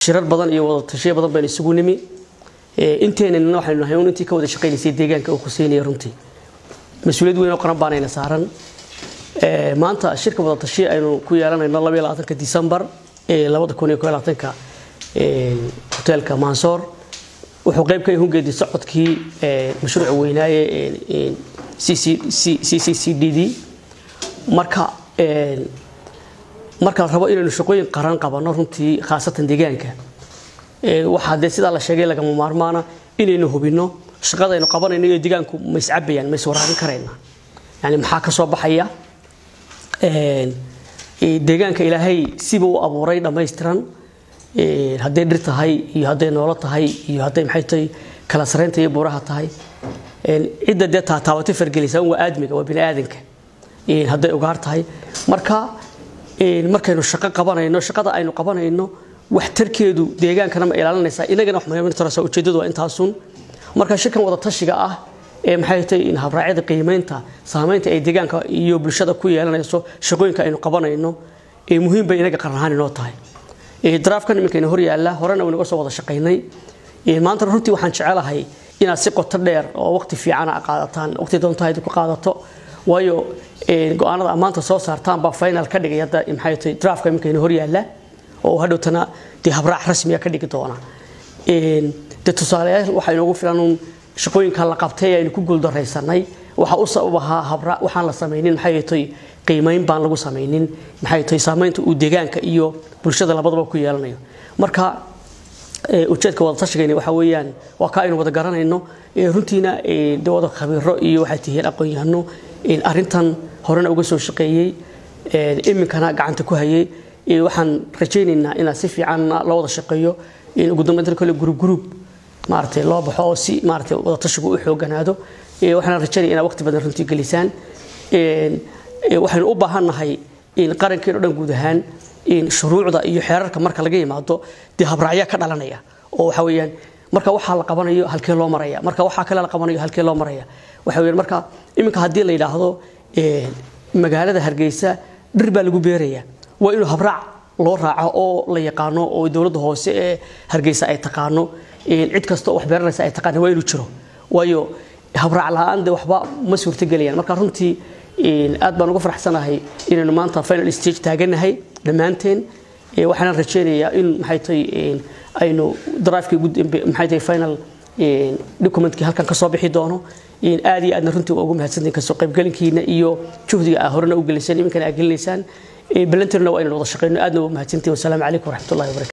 shirar badan iyo wada tashiyo badan baynu isugu nimi inteenana waxaynu nahay un intii ka wada shaqaynaysay deegaanka uu khuseynaya runtii mas-uuliyad weyn oo qaran baanayna saaran maanta shirka wada tashiya aynu ku yeelanayno labaiyo labaatanka disembar ee labada kun iyo koo labaatanka hoteelka mansoor wuxuu qayb ka yahay geedi socodkii mashruuca weynaaye c c c d d marka marka la rabo inaynu shaqooyin qaran qabanno runtii khaasatan deegaanka waxaa dee sidaa la sheegay lagama maarmaana inaynu hubinno shaqadaynu qabanayno iyo deegaanku ma iscabayaan ma iswaraabin karayna yani maxaa ka soo baxaya deegaanka ilaahay siba u abuuray dhammaystiran hadday dhir tahay iyo hadday noolo tahay iyo hadday maxay tahay kala saraynta iyo buuraha tahay cidda dee taataabatay fargelaysa waa aadmiga waa bini aadanka hadday ugaar tahay marka markaynu shaqo qabanayno shaqada aynu qabanayno waxtarkeedu deegaankana ma ilaalinaysaa inagana wax muhiimtarasa ujeedadu waa intaasun marka shirkan wada tashiga ah ee maxay tahay in habraacyada qiimeynta saamaynta ay deegaanka iyo bulshada ku yeelanayso shaqooyinka aynu qabanayno ee muhiim bay inaga qaran ahaan inoo tahay daraafkan iminkayna hor yaalla horena waynaga soo wada shaqaynay maanta runtii waxaan jecelahay inaad si qoto dheer oo waqti fiicana qaadataan waqti doontahayd ku qaadato waayo go-aanada maanta soo saartaan baa final ka dhigay hadda maxay tahay draafka iminkayna hor yaalla oo hadhowtana dee habraac rasmiya ka dhigi doona dee tusaaleyaal waxaa inoogu filan uun shaqooyinka la qabtay aynu ku guuldaraysanay waxaa u sabab ahaa habraac waxaan la samaynin maxay tahay qiimayn baan lagu samaynin maxay tahay saamaynta uu deegaanka iyo bulshada labadaba ku yeelanayo marka ujeedka wada tashigayna waxa weeyaan waa ka aynu wada garanayno runtiina de wada khabiiro iyo waxay tihiin aqoon-yahano arrintan horena uga soo shaqeeyey iminkana gacanta ku hayay waxaan rajaynaynaa inaa si fiican loo wada shaqeeyo in ugu dambeynta kale group group maaragtay loo baxo oo si maaragtay wada tashigu u xooganaado waxaan rajaynaya inaa waqti badan runtii gelisaan waxaynu u baahannahay in qarankeeno dhan guud ahaan shuruucda iyo xeerarka marka laga yimaado dee habraacya ka dhalanaya oo waxa weeyaan marka waxaa la qabanayo halkee loo maraya marka waxaa kale la qabanayo halkee loo maraya waxa weeyaan marka iminka haddii la yidhaahdo magaalada hargeysa dhir baa lagu beeraya waa inuu habraac loo raaco oo la yaqaano oo dowladda hoose ee hargeysa ay taqaano cid kasta oo wax beeranaysa ay taqaano waa inuu jiro waayo habraac la-aan de waxba ma suurtagelayaan marka runtii aad baan uga faraxsanahay inaynu maanta final stage taaganahay dhammaanteen waxaana rajaynayaa in maxay tahay aynu drive-kii ugu dambe maxay tahay final documentkii halkan ka soo bixi doono aad iyo aadna runtii waa ugu mahadsantahin kasoo qaybgelinkiina iyo juhdiga aa horena u gelisaan iminkana aa gelinaysaan balantirna waa inaynu wada shaqeyno aadna waa mahadsantahin wasalaamu calaykum waraxmatullahi wabarakatu